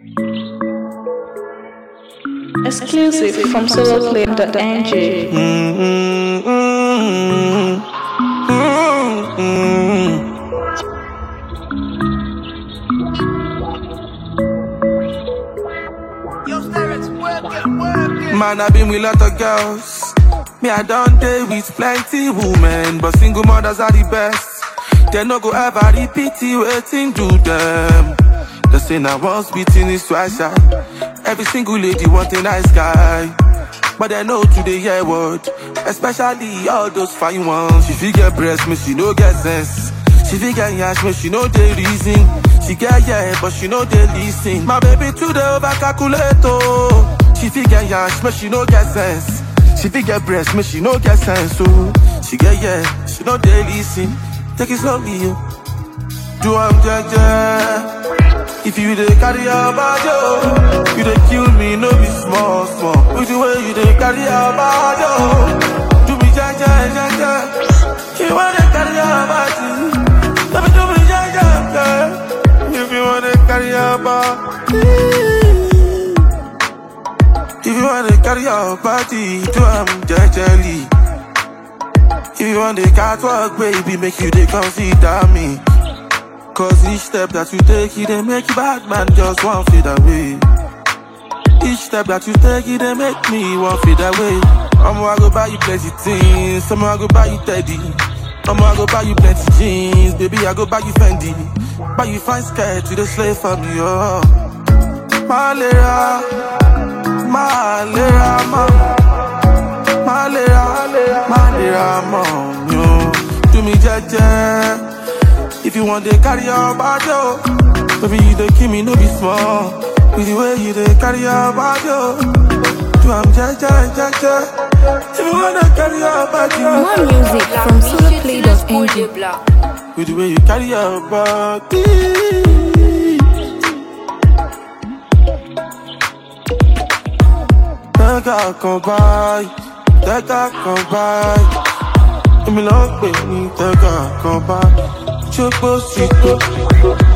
Exclusive from soloclip.ng. Man, I been with lot of girls. Me, I done day with plenty women, but single mothers are the best. They no go ever repeat it, waiting do them. They say now once beating is twice shy. Every single lady want a nice guy. But they know today hear word, especially all those fine ones. She fit get breast, me she no get sense. She fit get yash, me she know the reason. She get yeah, but she know they listen. My baby today over calculate oh. She fit get yash, but she no get sense. She fit get breast, me she no get sense oh. She get yeah, she know they listen. Take it slowly yo. Do I'm jaja. If you dey carry your body, oh, you dey kill me, no be small, small. With the way you dey carry your body, oh, do me jaja, jaja. You wanna carry your body, let me do me jaja, jaja. If you wanna carry your body, if you wanna carry your body, do am jejely. If you want the catwalk, baby, make you dey consider me. Cause each step that you take, it they make you bad man just one feet away. Each step that you take, it they make me one feet away. I'ma I go buy you plenty things, I'ma I go buy you teddy. I'ma I go buy you plenty jeans, baby I go buy you Fendi. Buy you fine skirt, you the slave for me, oh. Malera, malera, ma. Malera, malera, mom, yo. Do me jaja. If you want to carry your body, oh, baby, you dey kill me, no be small. With the way you dey carry your body, oh, do I'm jaja, jaja. If you want to carry your body, More oh, music from soloclip.ng. with the way you carry your body. Tẹ́ka kan báyìí, tẹ́ka kan báyìí. Èmi ló ń pè ní tẹ́ka kan báyìí. Ṣé kó sì tó?